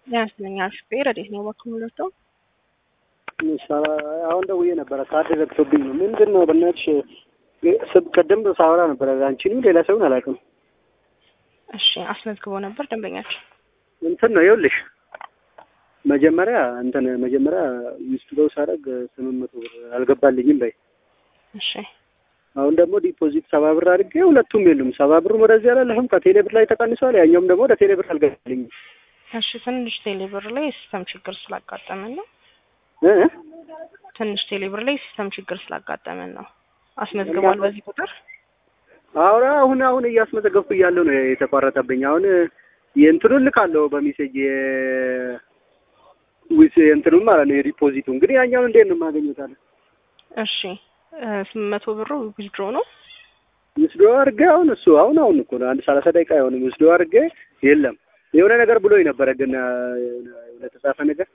ያስለኛል ሹፌር እንዴት ነው በኩምለቶ አሁን ደውዬ ነበረ ካርድ ዘግቶብኝ ነው። ምንድን ነው በእናትሽ ስብ ቅድም ሳወራ ነበረ አንቺንም ሌላ ሰውን አላውቅም። እሺ አስመዝግቦ ነበር ደንበኛችን እንትን ነው ይኸውልሽ መጀመሪያ እንትን መጀመሪያ ዊዝድሮ ሳደርግ ስምንት መቶ ብር አልገባልኝም በይ። እሺ አሁን ደግሞ ዲፖዚት ሰባ ብር አድርጌ ሁለቱም የሉም። ሰባ ብሩም ወደዚህ አላለህም ከቴሌ ብር ላይ ተቀንሷል። ያኛውም ደግሞ ወደ ቴሌ ብር አልገባልኝም። እሺ ትንሽ ቴሌብር ላይ ሲስተም ችግር ስላጋጠመን ነው። እ ትንሽ ቴሌብር ላይ ሲስተም ችግር ስላጋጠመን ነው። አስመዝግቧል በዚህ ቁጥር አሁን አሁን አሁን እያስመዘገብኩ እያለሁ ነው የተቋረጠብኝ። አሁን የእንትኑን ልካለሁ በሜሴጅ ዊስ የእንትኑን ማለት ነው የዲፖዚቱ። እንግዲህ ያኛውን እንዴት ነው የማገኘው ታዲያ? እሺ ስምንት መቶ ብሩ ዊዝድሮ ነው። ውስዶ አድርጌ አሁን እሱ አሁን አሁን እኮ ነው አንድ ሰላሳ ደቂቃ አይሆንም። ውስዶ አድርጌ የለም የሆነ ነገር ብሎኝ ነበረ፣ ግን የሆነ የተጻፈ ነገር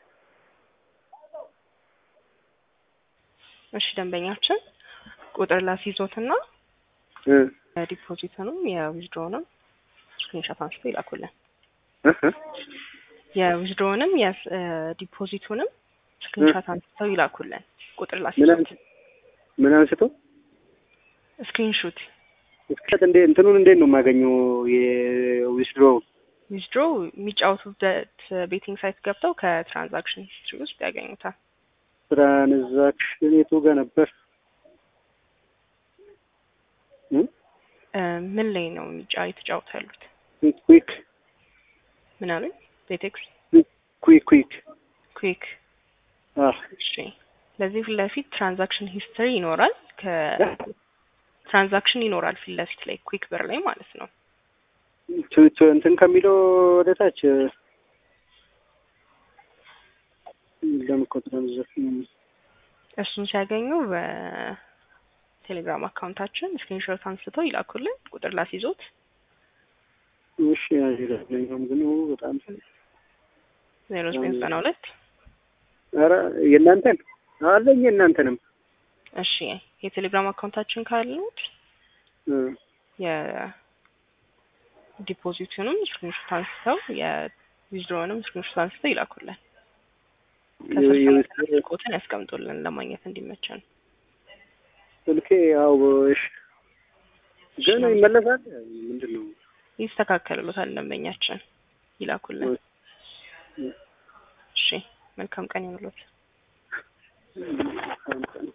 እሺ ደንበኛችን ቁጥር ላስይዞትና እ ዲፖዚትንም የዊዝድሮንም ስክሪንሾት አንስቶ ይላኩልን። እህ የዊዝድሮንም የዲፖዚቱንም ስክሪንሾት አንስተው ይላኩልን። ቁጥር ምን ላስይዞት አንስ- ምን አንስቶ ስክሪንሾት እስከት እንዴ እንትኑን እንዴት ነው የማገኘው የዊዝድሮ ዊዝድሮ የሚጫወቱበት ቤቲንግ ሳይት ገብተው ከትራንዛክሽን ሂስትሪ ውስጥ ያገኙታል። ትራንዛክሽን የቱ ጋር ነበር? እ? እ ምን ላይ ነው የሚጫ የተጫወቱ ያሉት? ኩዊክ ምን አሉኝ? ቤቴክስ ኩዊክ ኩዊክ ኩዊክ። አህ እሺ ለዚህ ፊት ለፊት ትራንዛክሽን ሂስትሪ ይኖራል። ከትራንዛክሽን ይኖራል ፊት ለፊት ላይ ኩዊክ ብር ላይ ማለት ነው። ቱ- ቱ- እንትን ከሚለው ወደ ታች የለም እኮ ትራንዛክሽን እሱን ሲያገኙ በቴሌግራም አካውንታችን ስክሪንሾት አንስተው ይላኩልን። ቁጥር ላስይዞት እሺ አይደለም ግን በጣም ዜሮ ዘጠኝ ዘጠና ሁለት ኧረ የእናንተን አለኝ የእናንተንም እሺ የቴሌግራም አካውንታችን ካሉት እ የዲፖዚቱንም ስክሪንሾት አንስተው የዊዝድሮውንም ስክሪንሾት አንስተው ይላኩልን። ከስር የዊዝድሮ ቁጥን ያስቀምጡልን ለማግኘት እንዲመቸን። ስልኬ ያው እሺ ግን ይመለሳል ምንድን ነው ይስተካከልሎታል ደንበኛችን ይላኩልን። እሺ መልካም ቀን ይሁንልዎት።